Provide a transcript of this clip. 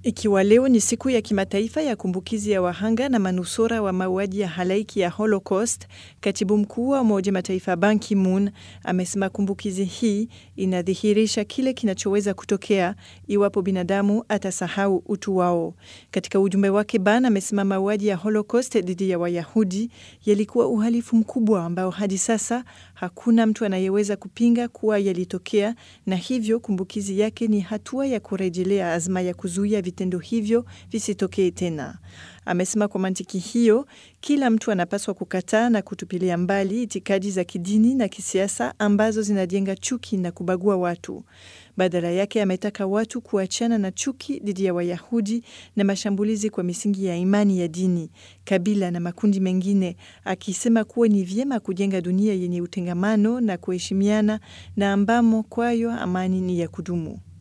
Ikiwa leo ni siku ya kimataifa ya kumbukizi ya wahanga na manusura wa mauaji ya halaiki ya Holocaust, katibu mkuu wa Umoja Mataifa Ban Ki-moon amesema kumbukizi hii inadhihirisha kile kinachoweza kutokea iwapo binadamu atasahau utu wao. Katika ujumbe wake, Ban amesema mauaji ya Holocaust dhidi ya Wayahudi yalikuwa uhalifu mkubwa ambao hadi sasa hakuna mtu anayeweza kupinga kuwa yalitokea, na hivyo kumbukizi yake ni hatua ya kurejelea azma ya kuzuia vitendo hivyo visitokee tena. Amesema kwa mantiki hiyo, kila mtu anapaswa kukataa na kutupilia mbali itikadi za kidini na kisiasa ambazo zinajenga chuki na kubagua watu. Badala yake, ametaka watu kuachana na chuki dhidi ya Wayahudi na mashambulizi kwa misingi ya imani ya dini, kabila na makundi mengine, akisema kuwa ni vyema kujenga dunia yenye utengamano na kuheshimiana na ambamo kwayo amani ni ya kudumu.